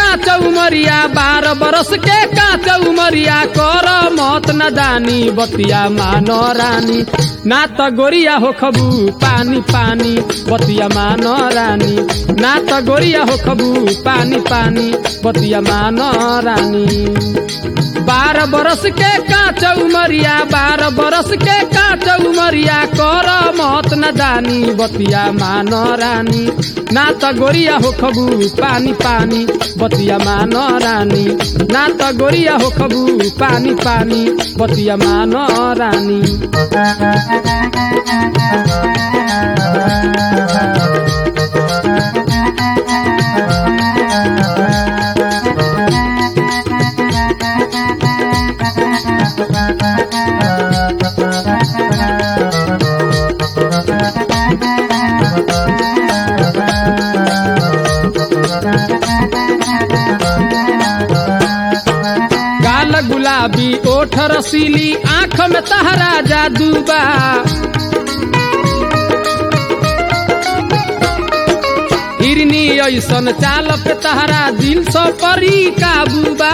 कांच उमरिया बारह बरस के कांच उमरिया कर मत न दानी बतिया मानो रानी ना त गोरिया हो खबू पानी पानी बतिया मानो रानी ना त गोरिया हो खबू पानी पानी बतिया मानो रानी बारह बरस के कांच उमरिया बारह बरस के कांच उमरिया कर मत न दानी बतिया मानो रानी ना त गोरिया हो खबू पानी पानी बतिया मानो रानी ना त गोरिया हो खबू पानी पानी बतिया मानो रानी गाल गुलाबी ओठ रसीली आंख में तहरा जादूबा हिरनी ऐसन चाल पे तहरा दिल सो परी काबूबा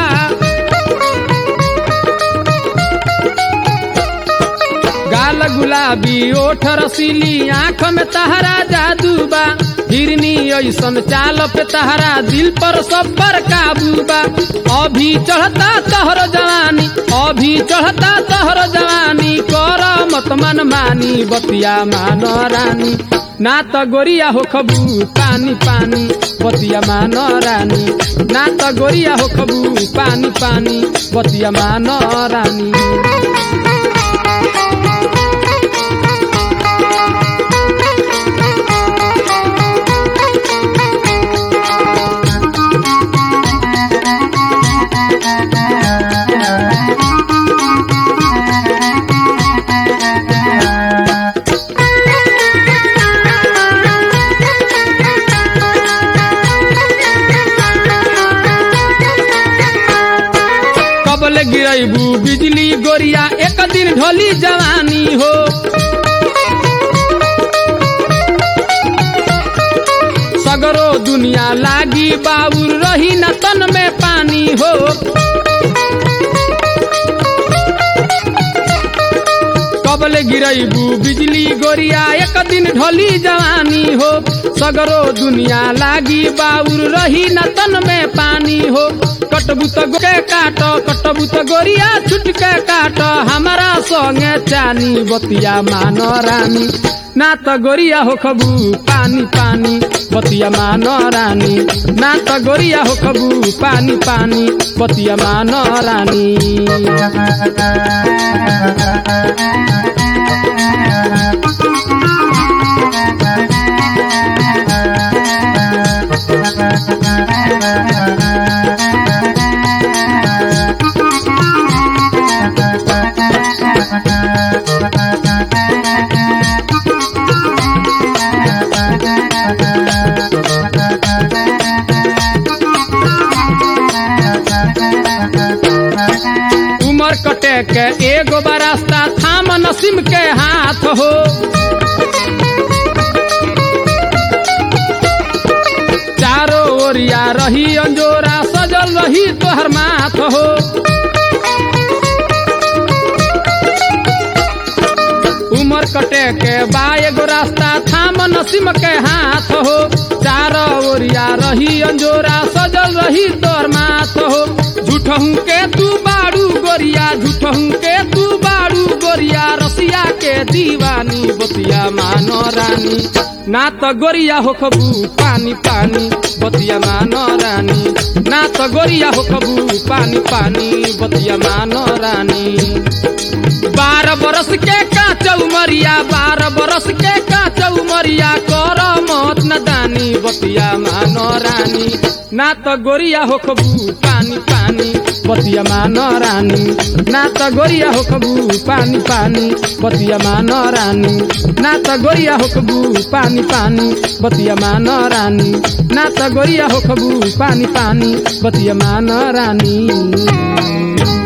गाल गुलाबी ओठ रसीली आंख में तहरा जादूबा हिरनी ऐसन चाल पे तहरा दिल पर सब पर काबूबा अभी चढ़ता तहर जवानी अभी चढ़ता तहर जवानी कर मत मन मानी बतिया मानो रानी ना त गोरिया हो खबू पानी पानी बतिया मानो रानी ना त गोरिया हो खबू पानी पानी बतिया मानो रानी कबल गिरैबू बिजली गोरिया एक दिन ढोली जवानी हो सगरो दुनिया लागी बाउर रही न तन में पानी हो कबल गिरैबू बिजली गोरिया एक दिन ढोली जवानी हो सगरो दुनिया लागी बाउर रही न तन में पानी हो कटबू त के काट कटबू त गोरिया छुट के काट हमारा संगे चानी बतिया मानो रानी ना त गोरिया हो खबू पानी पानी बतिया मानो रानी ना त गोरिया हो खबू पानी पानी बतिया मानो रानी उमर कटे के एगो बरास्ता थाम नसीम के हाथ हो चारो ओरिया रही अंजोरा सजल रही तोहर माथ हो उमर कटे के बा एगो रास्ता थाम नसीम के हाथ हो चारो ओरिया रही अंजोरा सजल रही तोहर माथ हो झूठहू के तू बाड़ू गोरिया झूठहू के तू बाड़ू गोरिया रसिया के दीवानी बतिया मानो रानी ना त गोरिया हो खबू पानी पानी बतिया मानो रानी ना त गोरिया हो खबू पानी पानी बतिया मानो रानी बारह बरस के कांच उमरिया बारह बरस के कांच उमरिया कर मत न दानी बतिया मानो रानी ना त गोरिया हो खबू पानी पानी बतिया मानो रानी ना त गोरिया हो खबू पानी पानी बतिया मानो रानी ना त गोरिया हो खबू पानी पानी बतिया मानो रानी ना त गोरिया हो खबू पानी पानी बतिया मानो रानी